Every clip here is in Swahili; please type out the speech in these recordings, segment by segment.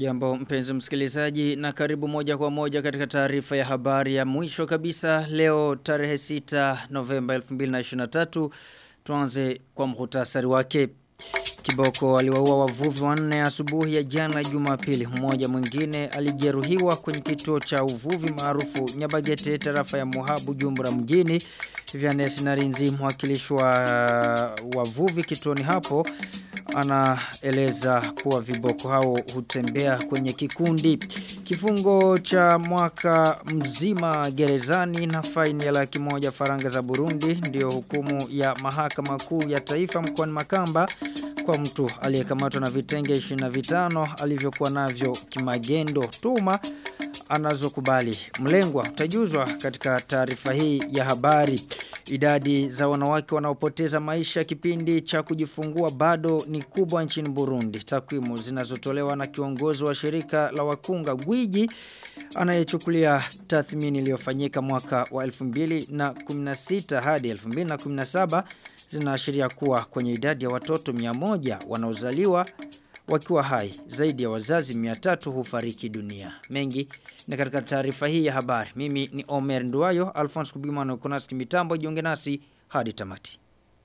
Ujambo mpenzi msikilizaji na karibu moja kwa moja katika taarifa ya habari ya mwisho kabisa leo tarehe 6 Novemba 2023 tuanze kwa mhutasari wake. Kiboko aliwaua wavuvi wanne asubuhi ya jana Jumapili. Mmoja mwingine alijeruhiwa kwenye kituo cha uvuvi maarufu Nyabagete tarafa ya Mohabu Jumbura mjini. Vianes Narinzi mwakilishi wa wavuvi kituoni hapo anaeleza kuwa viboko hao hutembea kwenye kikundi. Kifungo cha mwaka mzima gerezani na faini ya laki moja faranga za Burundi ndio hukumu ya mahakama kuu ya taifa mkoani Makamba kwa mtu aliyekamatwa na vitenge 25 alivyokuwa navyo kimagendo tuma anazokubali. Mlengwa utajuzwa katika taarifa hii ya habari. Idadi za wanawake wanaopoteza maisha kipindi cha kujifungua bado ni kubwa nchini Burundi. Takwimu zinazotolewa na kiongozi wa shirika la wakunga Gwiji anayechukulia tathmini iliyofanyika mwaka wa 2016 hadi 2017 zinaashiria kuwa kwenye idadi ya watoto 100 wanaozaliwa wakiwa hai zaidi ya wazazi 300 hufariki dunia. Mengi na katika taarifa hii ya habari. Mimi ni Omer Nduayo, Alphonse Kubimano Konasti mitambo jiunge nasi hadi tamati.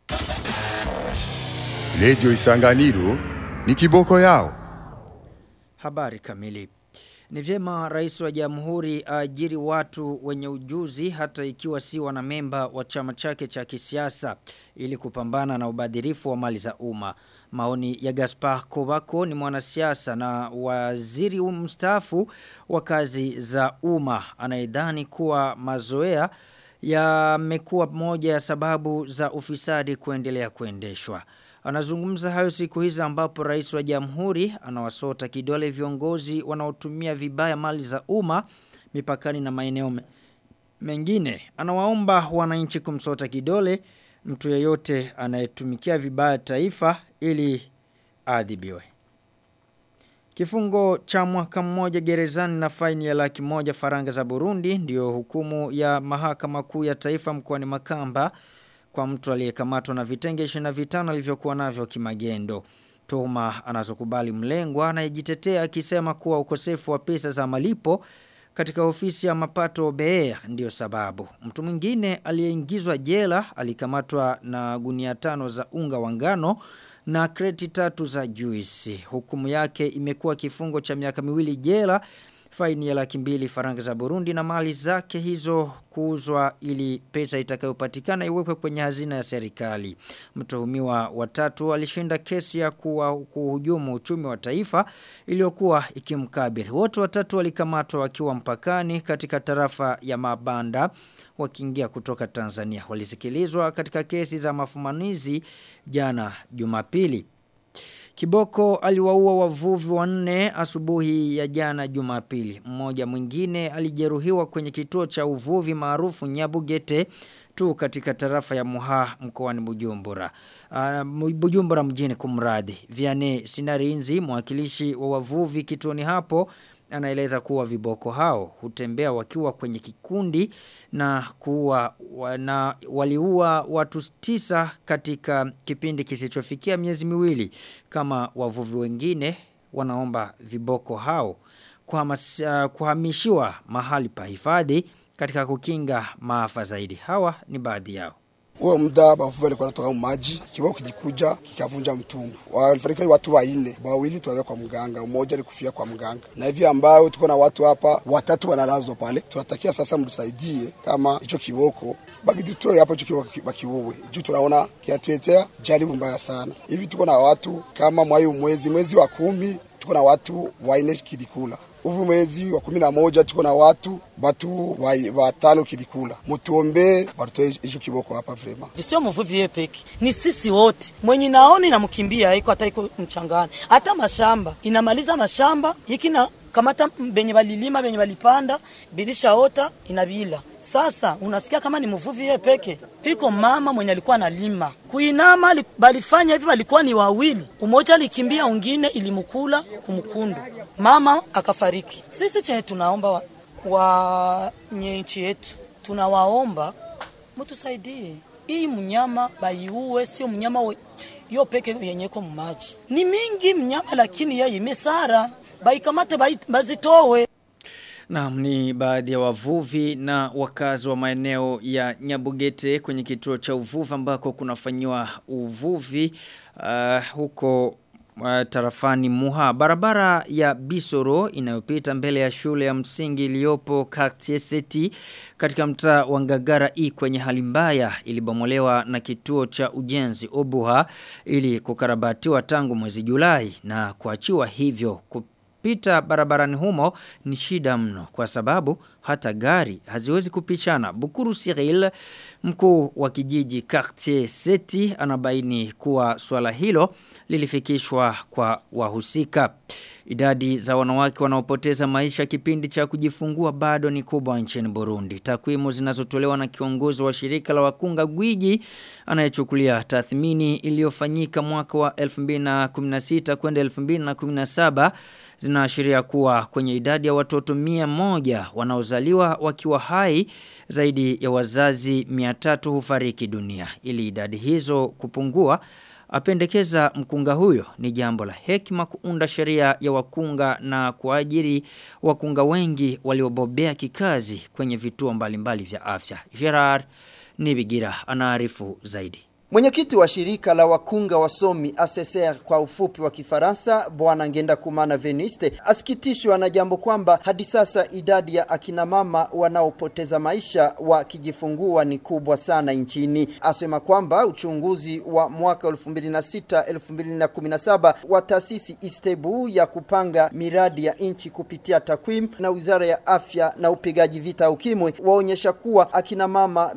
Lejo Isanganiro ni kiboko yao. Habari kamili. Ni vyema rais wa jamhuri ajiri watu wenye ujuzi hata ikiwa si wanamemba wa chama chake cha kisiasa ili kupambana na ubadhirifu wa mali za umma. Maoni ya Gaspar Kobako ni mwanasiasa na waziri mstaafu wa kazi za umma anayedhani kuwa mazoea yamekuwa moja ya sababu za ufisadi kuendelea kuendeshwa. Anazungumza hayo siku hizi ambapo rais wa jamhuri anawasota kidole viongozi wanaotumia vibaya mali za umma mipakani na maeneo mengine. Anawaomba wananchi kumsota kidole mtu yeyote anayetumikia vibaya taifa ili adhibiwe. Kifungo cha mwaka mmoja gerezani na faini ya laki moja faranga za Burundi ndio hukumu ya mahakama kuu ya taifa mkoani Makamba kwa mtu aliyekamatwa na vitenge 25 alivyokuwa navyo kimagendo. Tuhuma anazokubali mlengwa anayejitetea akisema kuwa ukosefu wa pesa za malipo katika ofisi ya mapato OBR ndio sababu. Mtu mwingine aliyeingizwa jela alikamatwa na gunia tano za unga wa ngano na kreti tatu za juisi. Hukumu yake imekuwa kifungo cha miaka miwili jela faini ya laki mbili faranga za Burundi na mali zake hizo kuuzwa ili pesa itakayopatikana iwekwe kwenye hazina ya serikali. Mtuhumiwa watatu alishinda kesi ya kuwa kuhujumu uchumi wa taifa iliyokuwa ikimkabiri. Wote watatu walikamatwa wakiwa mpakani katika tarafa ya Mabanda wakiingia kutoka Tanzania. Walisikilizwa katika kesi za mafumanizi jana Jumapili. Kiboko aliwaua wavuvi wanne asubuhi ya jana Jumapili. Mmoja mwingine alijeruhiwa kwenye kituo cha uvuvi maarufu Nyabugete tu katika tarafa ya Muha mkoani Bujumbura. Uh, Bujumbura mjini kumradi. Viane Sinarinzi mwakilishi wa wavuvi kituoni hapo anaeleza kuwa viboko hao hutembea wakiwa kwenye kikundi na kuwa wana, waliua watu tisa katika kipindi kisichofikia miezi miwili kama wavuvi wengine wanaomba viboko hao kuhamas, uh, kuhamishiwa mahali pa hifadhi katika kukinga maafa zaidi hawa ni baadhi yao huo muda bavuvi walikuwa wanatoka mu maji, kibao kilikuja kikavunja mtumbu. Walifariki watu wanne, wawili tuwaweka kwa mganga, mmoja alikufia kwa mganga. Na hivi ambao tuko na watu hapa watatu wanalazwa pale, tunatakia sasa mtusaidie kama hicho kiboko bagitutoe hapo hicho kiboko bakiuwe, juu tunaona kinatuletea jaribu mbaya sana. Hivi tuko na watu kama mwayo mwezi mwezi wa kumi tuko na watu waine kilikula uvu mwezi wa kumi na moja tuko na watu batu watano kilikula mutuombe watutoe hicho kiboko hapa vrema visio mvuvi yeye peke ni sisi wote mwenye naoni na mkimbia iko hata iko mchangani hata mashamba inamaliza mashamba hiki na kamata benye balilima benye balipanda bilishaota inabila sasa unasikia kama ni mvuvi yeye peke piko mama mwenye alikuwa analima kuinama balifanya hivi walikuwa ni wawili umoja alikimbia ungine ilimkula kumkundu mama akafariki sisi chenye tunaomba wa, wa nchi yetu tunawaomba mtusaidie hii mnyama baiue sio mnyama we, yo peke yenyeko mumaji ni mingi mnyama lakini yeye imesara baikamate bai- bazitowe Naam ni baadhi ya wavuvi na wakazi wa maeneo ya Nyabugete kwenye kituo cha uvuvi ambako kunafanyiwa uvuvi uh, huko uh, tarafani Muha. Barabara ya Bisoro inayopita mbele ya shule ya msingi iliyopo Kaktieseti katika mtaa wa Ngagara I kwenye hali mbaya ilibomolewa na kituo cha ujenzi Obuha ili kukarabatiwa tangu mwezi Julai na kuachiwa hivyo kupita barabarani humo ni shida mno kwa sababu hata gari haziwezi kupishana. Bukuru Cyril mkuu wa kijiji Quartier Seti anabaini kuwa swala hilo lilifikishwa kwa wahusika. Idadi za wanawake wanaopoteza maisha kipindi cha kujifungua bado ni kubwa nchini Burundi. Takwimu zinazotolewa na kiongozi wa shirika la wakunga gwiji anayechukulia tathmini iliyofanyika mwaka wa 2016 kwenda 2017 zinaashiria kuwa kwenye idadi ya watoto mia moja wanaozaliwa wakiwa hai zaidi ya wazazi 300 hufariki dunia. Ili idadi hizo kupungua apendekeza mkunga huyo ni jambo la hekima kuunda sheria ya wakunga na kuajiri wakunga wengi waliobobea kikazi kwenye vituo mbalimbali vya afya. Gerard Nibigira anaarifu zaidi. Mwenyekiti wa shirika la wakunga wasomi ACCR kwa ufupi wa Kifaransa, Bwana Ngenda Kumana Veniste, asikitishwa na jambo kwamba hadi sasa idadi ya akina mama wanaopoteza maisha wakijifungua ni kubwa sana nchini. Asema kwamba uchunguzi wa mwaka 2006-2017 wa taasisi Istebu ya kupanga miradi ya nchi kupitia takwimu na Wizara ya Afya na upigaji vita ukimwi waonyesha kuwa akina mama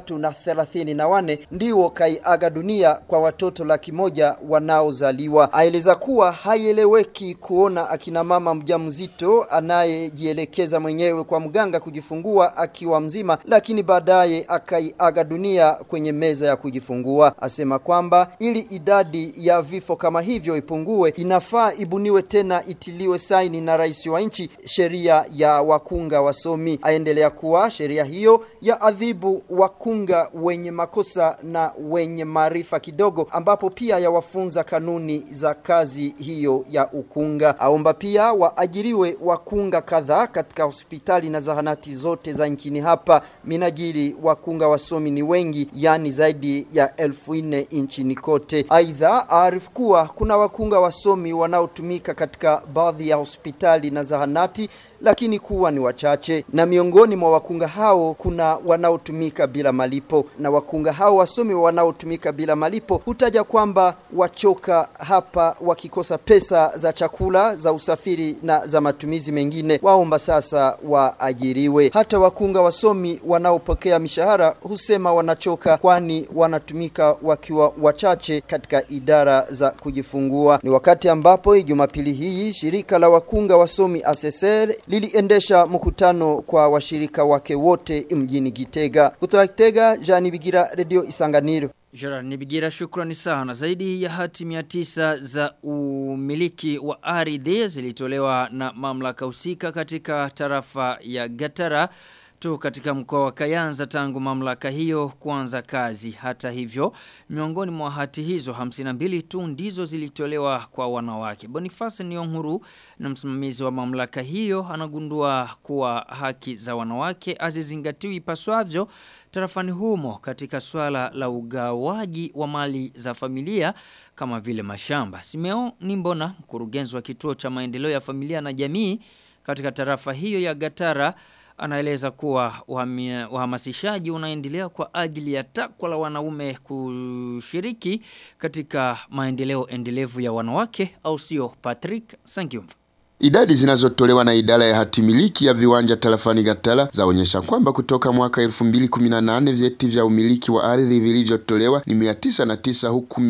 334 ndio kai aga dunia kwa watoto laki moja wanaozaliwa. Aeleza kuwa haieleweki kuona akina mama mjamzito anayejielekeza mwenyewe kwa mganga kujifungua akiwa mzima, lakini baadaye akaiaga dunia kwenye meza ya kujifungua. Asema kwamba ili idadi ya vifo kama hivyo ipungue, inafaa ibuniwe tena itiliwe saini na rais wa nchi sheria ya wakunga wasomi. Aendelea kuwa sheria hiyo ya adhibu wakunga wenye makosa na wenye maarifa kidogo, ambapo pia yawafunza kanuni za kazi hiyo ya ukunga. Aomba pia waajiriwe wakunga kadhaa katika hospitali na zahanati zote za nchini hapa. Minajili wakunga wasomi ni wengi, yani zaidi ya elfu nne nchini kote. Aidha, aarifu kuwa kuna wakunga wasomi wanaotumika katika baadhi ya hospitali na zahanati, lakini kuwa ni wachache, na miongoni mwa wakunga hao kuna wanaotumika bila malipo, na wakunga hao wasomi wanaotumika bila malipo hutaja kwamba wachoka hapa wakikosa pesa za chakula, za usafiri na za matumizi mengine, waomba sasa waajiriwe. Hata wakunga wasomi wanaopokea mishahara husema wanachoka, kwani wanatumika wakiwa wachache katika idara za kujifungua. Ni wakati ambapo Jumapili hii shirika la wakunga wasomi ASSR liliendesha mkutano kwa washirika wake wote mjini Gitega. Kutoka Gitega, Jani Bigira, Radio Isanganiro. Gerard Nibigira shukrani sana. Zaidi ya hati 900 za umiliki wa ardhi zilitolewa na mamlaka husika katika tarafa ya Gatara tu katika mkoa wa Kayanza tangu mamlaka hiyo kuanza kazi. Hata hivyo, miongoni mwa hati hizo 52 tu ndizo zilitolewa kwa wanawake. Boniface Nyonguru na msimamizi wa mamlaka hiyo anagundua kuwa haki za wanawake hazizingatiwi ipaswavyo tarafani humo katika swala la ugawaji wa mali za familia kama vile mashamba. Simeo Nimbona, mkurugenzi wa kituo cha maendeleo ya familia na jamii katika tarafa hiyo ya Gatara anaeleza kuwa uhamia- uhamasishaji unaendelea kwa ajili ya takwa la wanaume kushiriki katika maendeleo endelevu ya wanawake au sio Patrick Sangiumva. Idadi zinazotolewa na idara ya hatimiliki ya viwanja tarafani Gatala zaonyesha kwamba kutoka mwaka 2018 vyeti vya umiliki wa ardhi vilivyotolewa ni 909 huku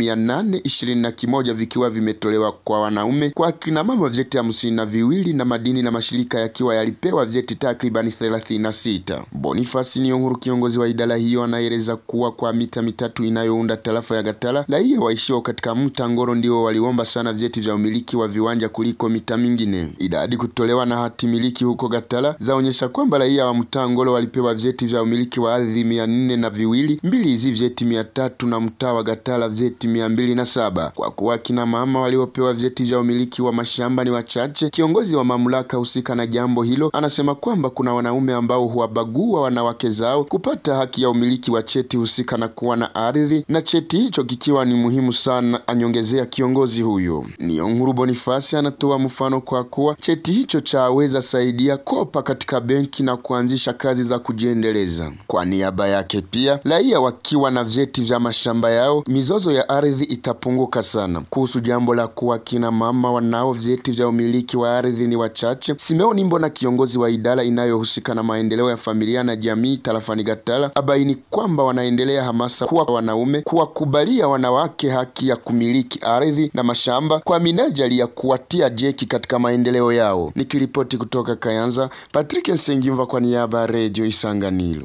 821 vikiwa vimetolewa kwa wanaume, kwa akina mama vyeti hamsini na viwili na madini na mashirika yakiwa yalipewa vyeti takribani 36. Boniface Niyonkuru, kiongozi wa idara hiyo, anaeleza kuwa kwa mita mitatu inayounda tarafa ya Gatala, raia waishio katika mta Ngoro ndio waliomba sana vyeti vya umiliki wa viwanja kuliko mita mingine. 24. Idadi kutolewa na hati miliki huko Gatala zaonyesha kwamba raia wa Mtangolo walipewa vyeti vya umiliki wa ardhi mia nne na viwili, mbili hizi vyeti mia tatu na mtaa wa Gatala vyeti mia mbili na saba. Kwa kuwa kina mama waliopewa vyeti vya umiliki wa mashamba ni wachache, kiongozi wa mamlaka husika na jambo hilo anasema kwamba kuna wanaume ambao huwabagua wanawake zao kupata haki ya umiliki wa cheti husika na kuwa na ardhi, na cheti hicho kikiwa ni muhimu sana, anyongezea kiongozi huyo. Niyonkuru Bonifasi anatoa mfano kwa kuwa cheti hicho chaweza saidia kopa katika benki na kuanzisha kazi za kujiendeleza. Kwa niaba yake pia, raia wakiwa na vyeti vya mashamba yao, mizozo ya ardhi itapunguka sana. Kuhusu jambo la kuwa kina mama wanao vyeti vya umiliki wa ardhi ni wachache, Simeoni Mbona, kiongozi wa idara inayohusika na maendeleo ya familia na jamii tarafani Gatala, abaini kwamba wanaendelea hamasa kuwa wanaume kuwakubalia wanawake haki ya kumiliki ardhi na mashamba kwa minajili ya kuwatia jeki katika maendeleo yao. Nikiripoti kutoka Kayanza, Patrick Nsengimva kwa niaba ya Radio Isanganiro.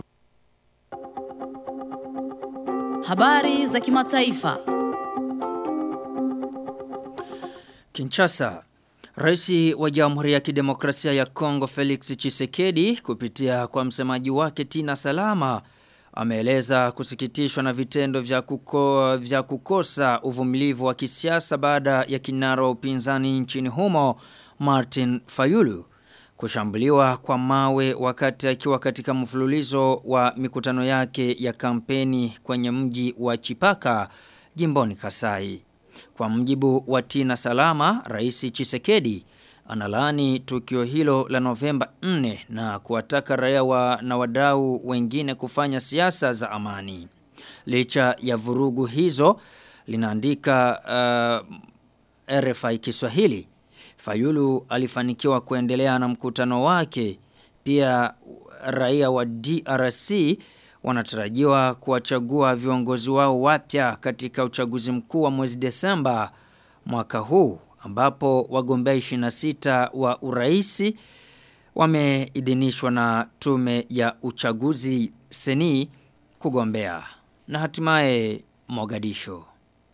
Habari za kimataifa. Kinshasa. Rais wa Jamhuri ya Kidemokrasia ya Kongo Felix Tshisekedi kupitia kwa msemaji wake Tina Salama ameeleza kusikitishwa na vitendo vya, kuko, vya kukosa uvumilivu wa kisiasa baada ya kinara wa upinzani nchini humo Martin Fayulu kushambuliwa kwa mawe wakati akiwa katika mfululizo wa mikutano yake ya kampeni kwenye mji wa Chipaka jimboni Kasai. Kwa mjibu wa Tina Salama, Rais Chisekedi analani tukio hilo la Novemba 4 na kuwataka raia wa na wadau wengine kufanya siasa za amani. Licha ya vurugu hizo linaandika uh, RFI Kiswahili. Fayulu alifanikiwa kuendelea na mkutano wake. Pia raia wa DRC wanatarajiwa kuwachagua viongozi wao wapya katika uchaguzi mkuu wa mwezi Desemba mwaka huu ambapo wagombea 26 wa uraisi wameidhinishwa na tume ya uchaguzi seni kugombea na hatimaye Mogadisho.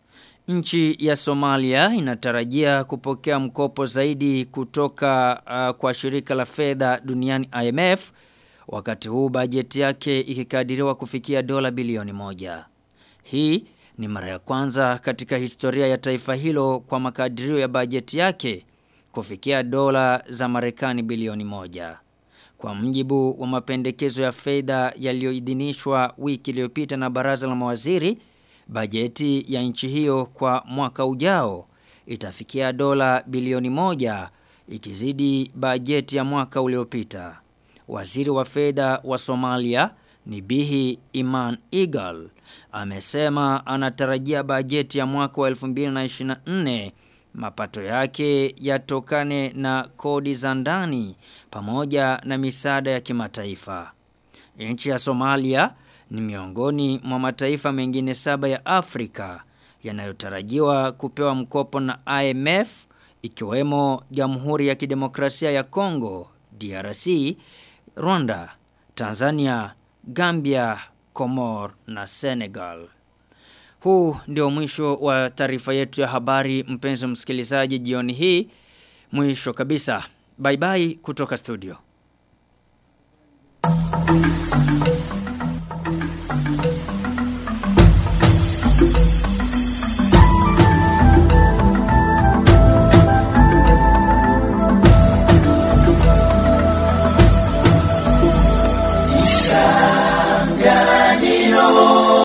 Nchi ya Somalia inatarajia kupokea mkopo zaidi kutoka uh, kwa shirika la fedha duniani IMF wakati huu bajeti yake ikikadiriwa kufikia dola bilioni moja. Hii ni mara ya kwanza katika historia ya taifa hilo kwa makadirio ya bajeti yake kufikia dola za Marekani bilioni moja. Kwa mjibu wa mapendekezo ya fedha yaliyoidhinishwa wiki iliyopita na baraza la mawaziri, bajeti ya nchi hiyo kwa mwaka ujao itafikia dola bilioni moja ikizidi bajeti ya mwaka uliopita. Waziri wa fedha wa Somalia ni Bihi Iman Igal amesema anatarajia bajeti ya mwaka wa 2024 mapato yake yatokane na kodi za ndani pamoja na misaada ya kimataifa. Nchi ya Somalia ni miongoni mwa mataifa mengine saba ya Afrika yanayotarajiwa kupewa mkopo na IMF ikiwemo Jamhuri ya Kidemokrasia ya Kongo DRC, Rwanda, Tanzania, Gambia, Komor na Senegal. Huu ndio mwisho wa taarifa yetu ya habari mpenzi msikilizaji jioni hii. Mwisho kabisa. Bye bye kutoka studio.